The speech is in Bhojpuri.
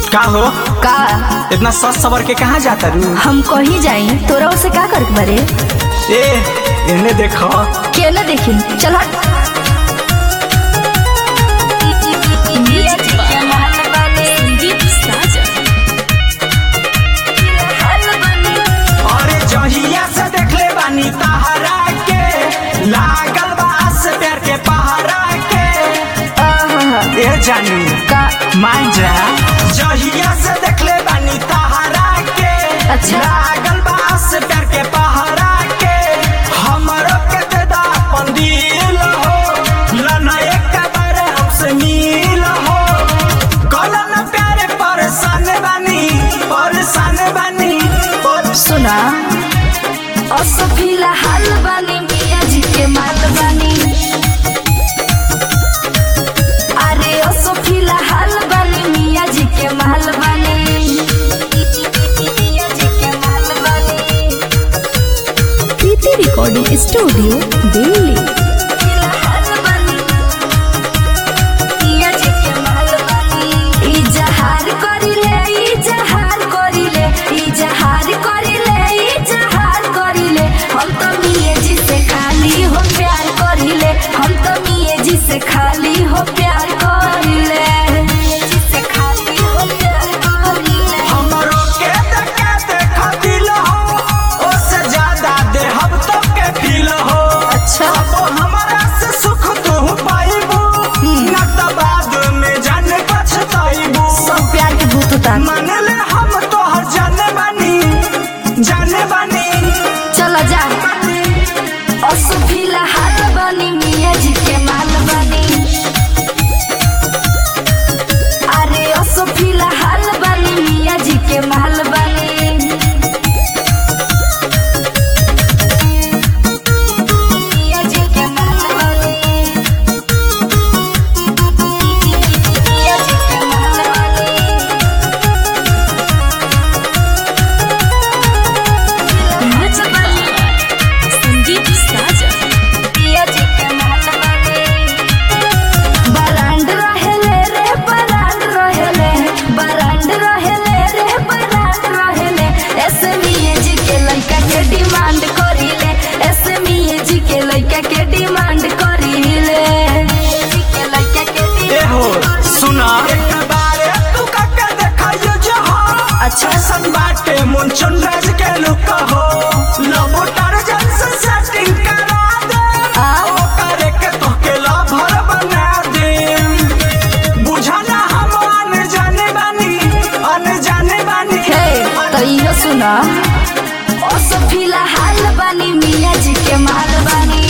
का हो का इतना सस सवर के कहाँ जाता रू हम कहीं जाई तोरा उसे का करे बारे ए इन्हें देखो के न देखी चल हट अरे जहिया से देखले बानी तहरा के लागल बा से प्यार के पहरा के आहा, ए जानी का मान जा जहिया से देखले बानी तहरा के अच्छा। लागल बा से प्यार के पहरा के हमरो के दे दा अपन दिल हो लना एक बार हमसे मिल हो कलन प्यारे परेशान बानी परेशान बानी पर- सुना असो फिलहाल बानी मिया जी के माल बानी अरे असो फिलहाल बानी मिया जी के माल बानी मिया जी के माल बानी प्रीति रिकॉर्डिंग स्टूडियो दिल्ली फिलहाल बानी मिया जी के माल बानी ई जहार करिले ई जहार करिले ई जहार करिले ई जहार करिले हम तो मिये जी से खाली हो प्यार करिले हम तो मिये जी से खाली हो प्यार करिले मिये जी से खाली हो प्यार करिले हमरो के देखे देखा दिल हो ओसे ज्यादा दे हम तो के फील हो अच्छा अब हमरा से सुख तू पाइबू न त बाद में जाने पछताइबू सब प्यार के भूत उतार मान ले हम तो हर जाने बानी जाने बानी चलो जा असो फिलहाल बनी मिया जी के माल बनी अरे असो फिलहाल बनी मिया जी के माल बनी मिया जी के माल बनी मिया जी के माल बनी संदीप साजन पिया जी के माल बानी बरांड रहेले रे बरांड रहेले बरांड रहेले रे बरांड रहेले ऐसे मिये जी के लड़का के डिमांड करिले ऐसे मिये जी के लड़का के डिमांड करिले जी के लड़का के ए हो डिमांड सुना एक बारे तू काके देखाइयो जो हो अच्छा सन बाटे मुंचन राज के लुक हो लबो टारजन से सेटिंग करा दे आ? ओ करे के तो के लभर बना दे बुझाना हम अन जाने बानी अन जाने बानी हे तो इहो सुना ओ सब फिलहाल बानी मिया जी के माल बानी